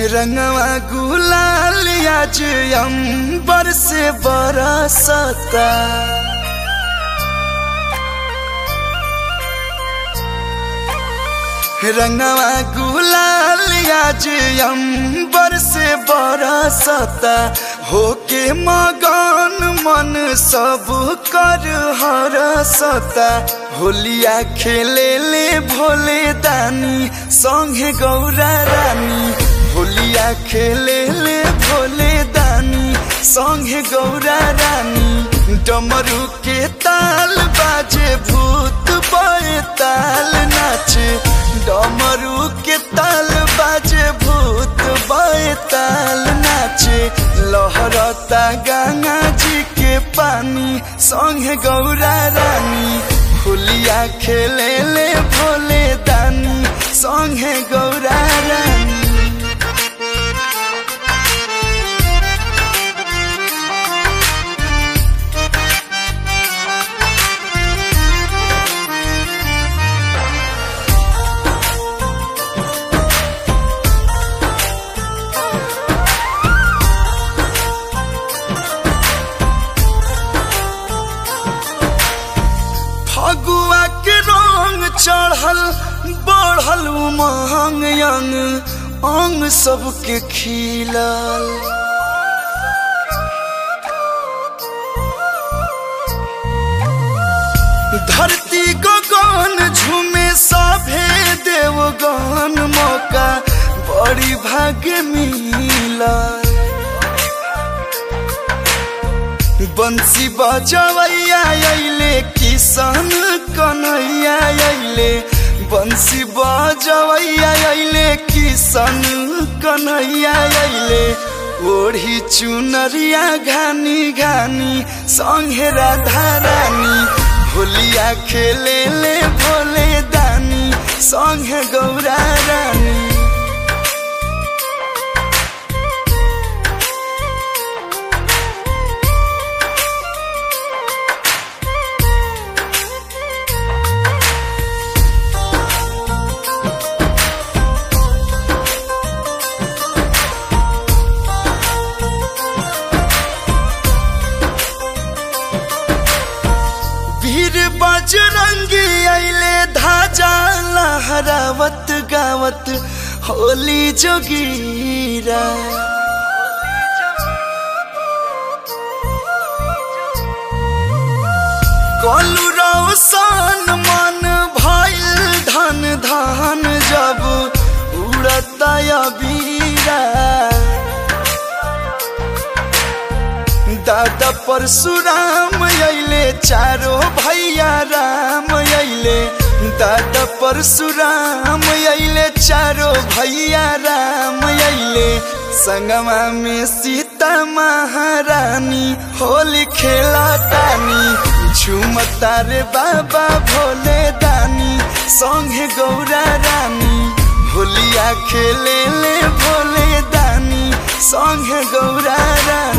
रंगवा गुलाल आज अंबर से बरसता रंगवा गुलाल आज अंबर से बरसता होके मगन मन सब कर हरसता होलिया खेले ले भोले दानी संगे गौरा रानी होलिया खेले ले भोले दानी संगे गौरा रानी डमरू के ताल बाजे भूत बे ताल नाचे डमरू के ताल बाजे भूत बे ताल नाचे लहरता गंगा जी के पानी संगे गौरा रानी होलिया खेले ले भोले दानी संगे गौरा रानी फगुआ के रंग चढ़ल बढ़ल उमंग अंग अंग सबके खिलल धरती गगन झूमे सभे देवगन मौका बड़ी भाग्य मिलल बंसी बजवैया अइले किसान कन्हैया अइले बंसी बजवैया अइले किसान कन्हैया अइले ओढ़ी चुनरिया घानी घानी संगे राधा रानी होलिया खेले ले भोले दानी संगे गौरा रानी वीर बजरंगी अइले धाजा लहरावत गावत होली जोगीरा कलु रौशन मन भइल धन धन जब उड़ता बीरा दादा परशुराम अइले चारो भैया राम अइले दादा परशुराम अइले चारो भैया राम अइले संगमा में सीता महारानी होली खेला तानी झूमता रे बाबा भोले दानी संगे गौरा रानी होलिया खेले ले भोले दानी संगे गौरा रानी